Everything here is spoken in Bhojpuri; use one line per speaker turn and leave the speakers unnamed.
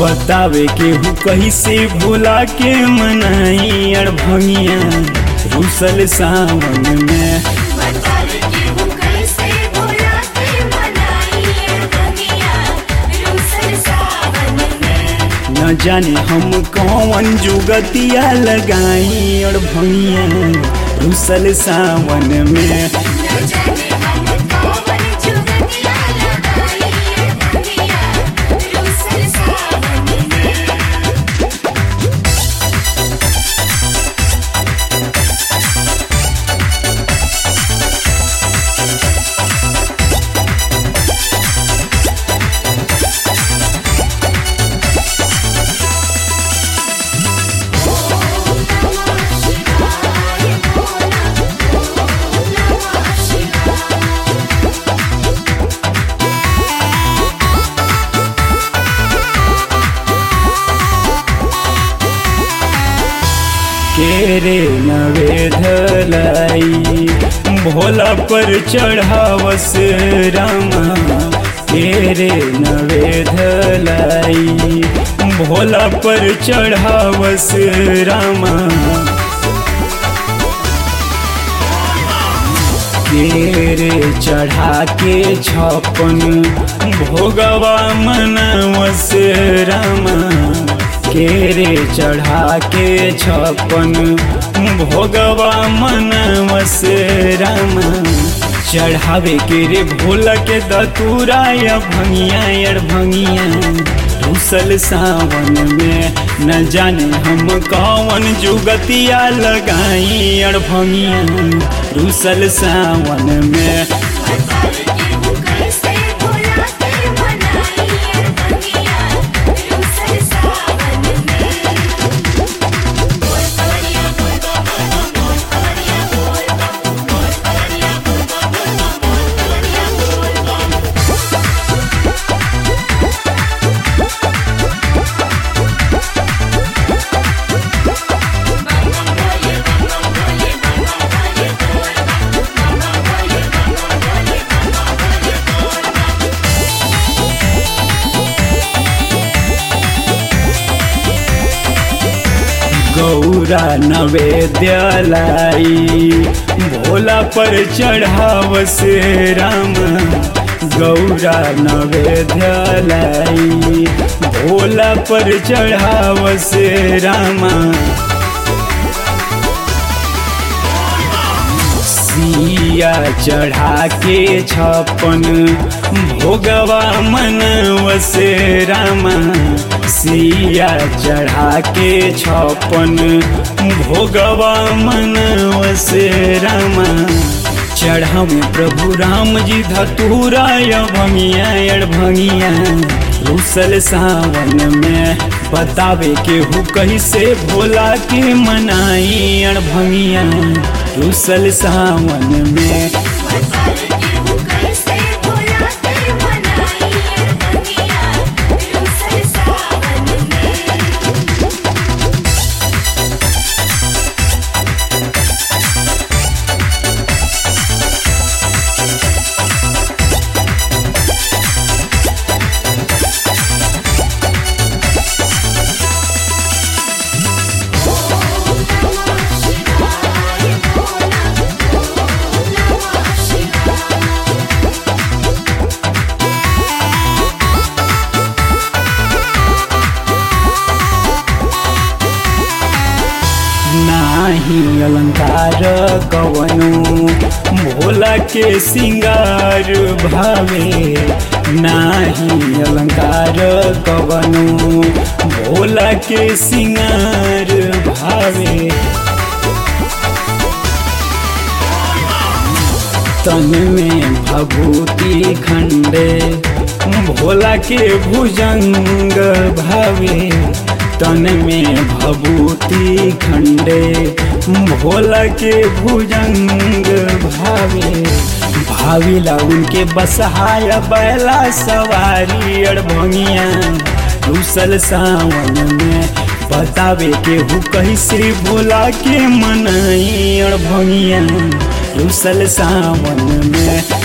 बतावे के हु कैसे भोला के मनाई अड़भंगिया रूसल सावन में
बतावे के हूँ कैसे भोला के मनाई अड़भंगिया रूसल सावन में
न जाने हम कौन जुगतिया लगाई अड़भंगिया रूसल सावन में
न जाने हम कौन जुगतिया लगाई अड़भंगिया रूसल सावन में
केरे नवेधलाई भोला पर चढ़ावस रामा केरे नवेधलाई भोला पर चढ़ावस रामा केरे चढ़ा के छपन भोगवा मनवस रामा केरे चढ़ा के छपन भोगवा मनवस रामा चढ़ावे के रे भोला के दतूरा या भंगिया अड़ भंगिया रूसल सावन में न जाने हम कौन जुगतिया लगाई अड़ भंगिया रूसल सावन में
बतावे के हूँ कैसे भोला के मनाई अड़भंगिया रूसल सावन में बोल कवरिया बोल बोल बोल कवरिया बोल बोल कवरिया बोल बोल बोल कवरिया बोल
गौरा नवेद्यालाई भोला पर चढ़ावस राम गौरा नवेद्यालाई भोला पर चढ़ावस रामा सिया चढ़ा के छपन भोगवा मनवस रामा सिया चढ़ा के छपन भोगवा मनवस रामा चढ़ावे प्रभु राम जी धतूरा भंगिया अड़ भंगिया रूसल सावन में बतावे के हु कैसे भोला के मनाई अड़ भंगिया रूसल सावन में
बतावे के हूँ कैसे भोला के मनाई अड़भंगिया रूसल सावन में
नाही अलंकार कवनो भोला के सिंगार भावे नाही अलंकार कवनो भोला के सिंगार भावे तन में भभूति खंडे भोला के भुजंग भावे तन में भभूति खंडे भोला के भुजंग भावे भाविला उनके बसहाया बैला सवारी अड़भंगिया रूसल सावन में बतावे के हु कैसे भोला के मनाई अड़भंगिया रूसल सावन में